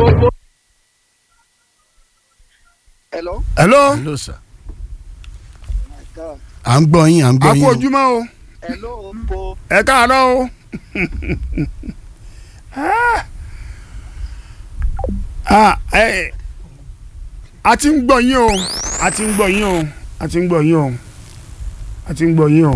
gbogbo. hello. hello hello sir. my God. à ń gbọ́ yín à ń a gbọ́ kú yín o. ojúmọ́ o hello mbo. ẹ káàárọ̀ o. Ah, eh, a ti ń gbọ́ yín o a ti ń gbọ́ yín o a ti ń gbọ́ yín o a ti ń gbọ́ yín o.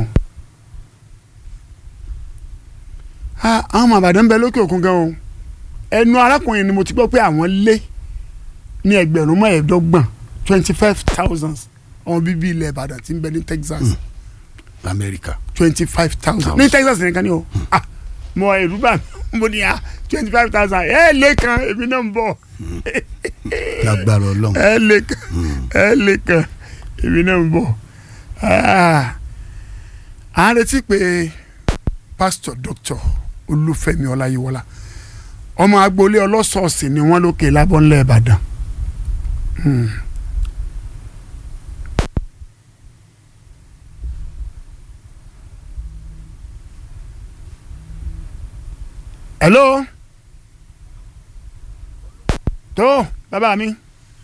Ah, àwọn ọmọ àbàdàn ń bẹ lókè òkun gan o ẹnu arákùnrin ni mo ti gbọ́ pé àwọn lé ní ẹgbẹ̀rún mẹ́ẹ̀ẹ́dọ́gbọ̀n twenty five thousand ọmọ bíbí ilẹ̀ ìbàdàn tí ń bẹ ní Texas lamẹ́ríkà. twenty five thousand Thousand. ní Texas nìkan ni o ah mo ẹrú bá mi mo ní ah twenty five thousand ẹ lè kan èmi náà ń bọ̀ lágbára ọlọ́run. ẹ lè kan ẹ lè kan èmi náà ń bọ̀ ah à ń retí pé pásítọ̀ dr olúfẹ́mi ọláyíwọlá ọmọ agboolé ọlọ́sọ̀ọ̀sì ni wọ́n lókè lábọ́nlé ìbàdàn. Hmm. hello tó bàbá mi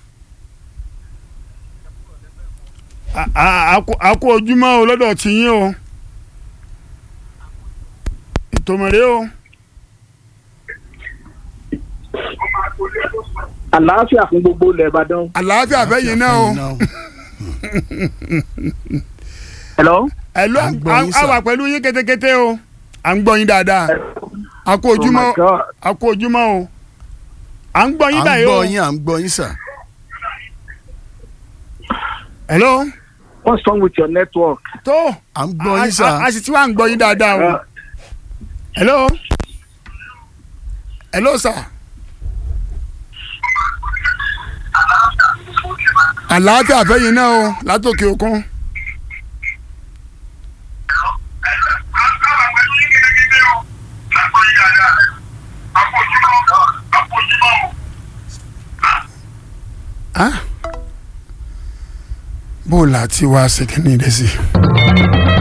A- a- a kú- a kú ojúmọ́ o lọ́dọ̀ tí yín o ètò mọ̀rẹ́ o àlàáfíà fún gbogbo ilẹ̀ ìbàdàn. àlàáfíà fẹ́yìn náà o hello. hello À ń gbọ́ yín, a sir. wà pẹ̀lú yín kétékété o à ń gbọ́ yín dáadáa a kú oh ojúmọ́ my God. a kú ojúmọ́ o à ń gbọ́ à yín ń báyìí o gbọ́ yín à ń gbọ́ yín sà. hello what's wrong with your network. tó à ń gbọ́ a- yín sà. a- a sì ti wá ń gbọ́ yín dáadáa o. Uh, hello hello sir àlàáfíà fẹ́yìn náà o látòkè òkun Ah. bó o là ti wá ṣe kí ni ìdẹ́sí.